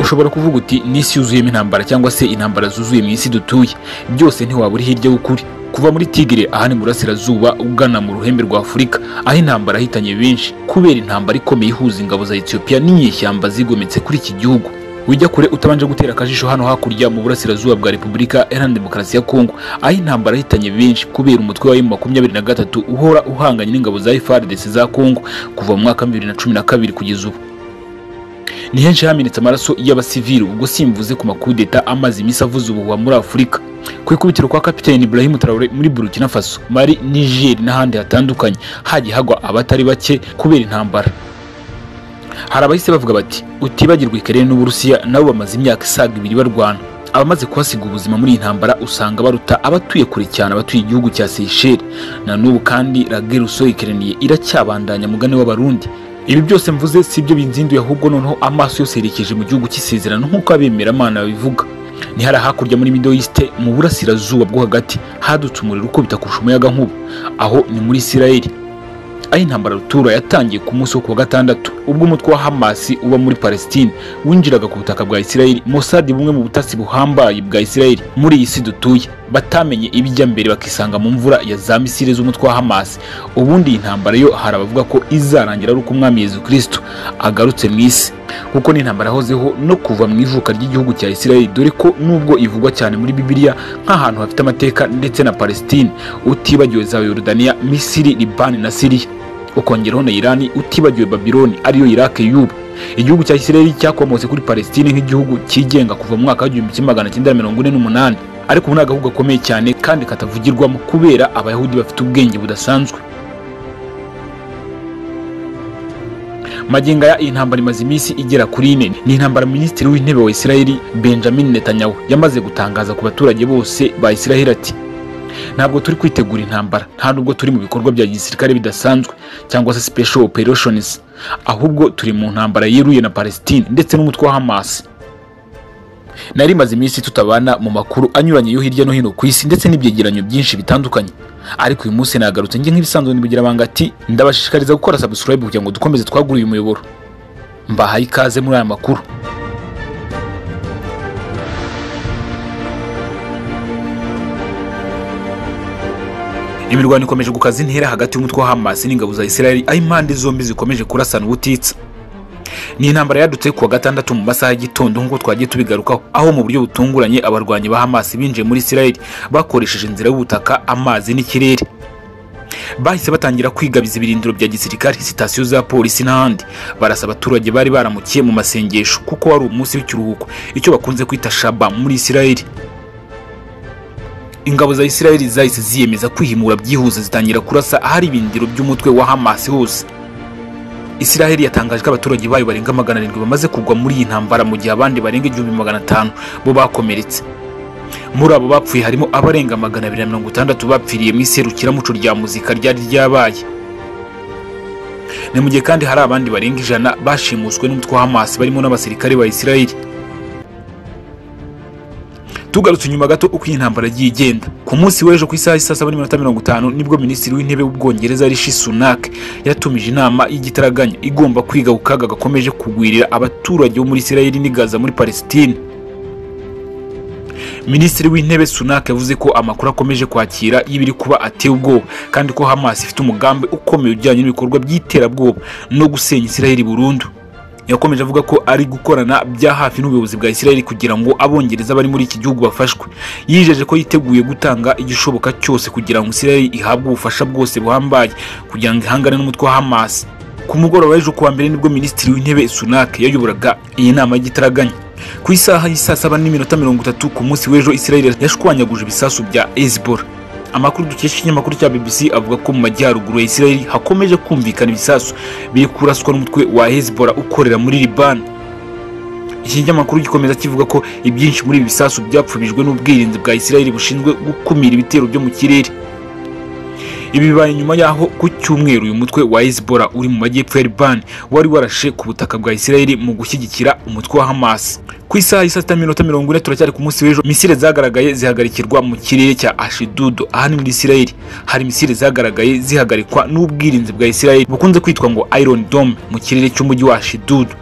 ushobora kuvuga uti n'isi yuzuyemo intambara cyangwa se intambara zuzuye mu isi dutuye byose ntiwaba uri hirya y'ukuri kuva muri tigire aha ni mu burasirazuba ugana mu ruhembe rwa afurika aho intambara yahitanye benshi kubera intambara ikomeye ihuza ingabo za etiyopiya n'inyeshyamba zigometse kuri iki gihugu ujya kure utabanje gutera akajisho hano hakurya mu burasirazuba bwa repubulika iharanira demokarasi ya kongo aho intambara yahitanye benshi kubera umutwe wa emu makumyabiri na gatatu uhora uhanganye n'ingabo za efardesi za kongo kuva mu mwaka bibiri na cumi na kabiri kugeza ubu ni henshi hamenetse amaraso y'abasivili ubwo simvuze ku makudeta amaze iminsi avuze ubuhuha muri afurika ku ikubitiro kwa kapiteni Ibrahim Traore muri Burkina Faso Mali Niger n'ahandi hatandukanye hagiye hagwa abatari bake kubera intambara hari abahise bavuga bati utibagirwa ikerere n'uburusiya nabo bamaze imyaka isaga ibiri barwana abamaze kuhasiga ubuzima muri iyi ntambara usanga baruta abatuye kure cyane abatuye igihugu cya Seychelles na n'ubu kandi la guerre usorekeraniye iracyabandanya mugane w'abarundi ibi byose mvuze si byo binzinduye ahubwo noneho amaso yose yerekeje mu gihugu cy'isezerano nk'uko abemeramana babivuga ni hari hakurya muri middle east mu burasirazuba bwo hagati hadutse umuriro ukubita kurusha umuyaga nkuba aho ni muri israel aho intambara rutura yatangiye ku munsi wo kuwa gatandatu ubwo umutwe wa hamasi uba muri palestine winjiraga ku butaka bwa israel mosadi bumwe mu butasi buhambaye bwa israel muri iyi si dutuye batamenye ibijya mbere bakisanga mu mvura ya za misile z'umutwe wa Hamas ubundi intambara yo hari abavuga ko izarangira ari uko umwami Yezu Kristo agarutse mu isi kuko ni intambara yahozeho no kuva mu ivuka ry'igihugu cya Israel dore ko nubwo ivugwa cyane muri Bibiliya nk'ahantu hafite amateka ndetse na Palestine utibagiwe za Yordania, Misiri, Libani na Syria ukongeraho na Irani utibagiwe Babiloni ariyo Iraq y'ubu igihugu cya Israel cyakomotse kuri Palestine nk'igihugu cyigenga kuva mu mwaka w'igihumbi kimwe magana cyenda mirongo ine n'umunani ariko ubu ni agahugu gakomeye cyane kandi katavugirwamo kubera abayahudi bafite ubwenge budasanzwe magingo aya iyi ntambara imaze iminsi igera kuri ine ni intambara minisitiri w'intebe wa isiraheli benjamin netanyahu yamaze gutangaza ku baturage bose ba isiraheli ati ntabwo turi kwitegura intambara nta nubwo turi mu bikorwa bya gisirikare bidasanzwe cyangwa se special operations ahubwo turi mu ntambara yeruye na palestine ndetse n'umutwe wa hamasi nari maze iminsi tutabana mu makuru anyuranye yo hirya no hino ku isi ndetse n'ibyegeranyo byinshi bitandukanye ariko uyu munsi nagarutse njye nk'ibisanzwe nibugira banga ati ndabashishikariza gukora subscribe kugira ngo dukomeze twagure uyu muyoboro mbahaye ikaze muri aya makuru imirwano ikomeje gukaza intera hagati y'umutwe wa Hamas n'ingabo za Israel aho impande zombi zikomeje kurasana ubutitsa ni intambara yadutse kuwa gatandatu mu masaha y'igitondo nk'uko twagiye tubigarukaho aho mu buryo butunguranye abarwanyi ba Hamas binjiye muri Israel bakoresheje inzira y'ubutaka amazi n'ikirere bahise batangira kwigabiza ibirindiro bya gisirikare sitasiyo za polisi n'ahandi barasa abaturage bari baramukiye mu masengesho kuko wari umunsi w'ikiruhuko icyo bakunze kwita shaba muri Israel ingabo za Israel zahise ziyemeza kwihimura byihuse zitangira kurasa ahari ibindiro by'umutwe wa Hamas hose Israel yatangaje ko abaturage bayo barenga magana arindwi bamaze kugwa muri iyi ntambara mu gihe abandi barenga igihumbi magana atanu bo bakomeretse muri abo bapfuye harimo abarenga magana abiri na mirongo itandatu bapfiriye mu iserukiramuco rya muzika ryari ryabaye ni mu gihe kandi hari abandi barenga ijana bashimuswe n'umutwe wa Hamas barimo n'abasirikare ba Israel tugarutse inyuma gato uko iyi ntambara yagiye igenda ku munsi w'ejo ku isaha saa saba n'iminota mirongo itanu nibwo minisitiri w'intebe w'ubwongereza rishi sunak yatumije inama y'igitaraganya igomba kwiga ku kaga gakomeje kugwirira abaturage bo muri isirayeli n'i gaza muri palesitine minisitiri w'intebe sunak yavuze ko amakuru akomeje kwakira y'ibiri kuba ateye ubwoba kandi ko hamas ifite umugambi ukomeye ujyanye n'ibikorwa by'iterabwoba no gusenya isirayeli burundu yakomeje avuga ko ari gukorana bya hafi n'ubuyobozi bwa Israel kugira ngo abongereza bari muri iki gihugu bafashwe yijeje ko yiteguye gutanga igishoboka cyose kugira ngo Israel ihabwe ubufasha bwose buhambaye kugira ngo ihangane n'umutwe wa Hamas ku mugoroba w'ejo kuwa mbere nibwo minisitiri w'intebe Sunak yayoboraga iyi nama y'igitaraganya ku isaha y'isaa saba n'iminota mirongo itatu ku munsi w'ejo Israel yashwanyaguje ibisasu bya Hezbollah amakuru dukesha ikinyamakuru cya BBC avuga ko mu majyaruguru ya Israel hakomeje kumvikana ibisasu biri kuraswa n'umutwe wa Hezbollah ukorera muri Liban iki kinyamakuru gikomeza kivuga ko ibyinshi muri ibi bisasu byapfubijwe n'ubwirinzi bwa Israel bushinzwe gukumira ibitero byo mu kirere ibi bibaye nyuma y'aho ku cyumweru uyu mutwe wa Hezbollah uri mu majyepfo ya Liban wari warashe ku butaka bwa Israel mu gushyigikira umutwe wa Hamas ku isaha y'isa sita minota mirongo ine turacyari ku munsi w'ejo misile zagaragaye zihagarikirwa mu kirere cya ashidudu aha ni muri isirayeli hari misile zagaragaye zihagarikwa n'ubwirinzi bwa isirayeli bukunze kwitwa ngo iron dome mu kirere cy'umujyi wa ashidudu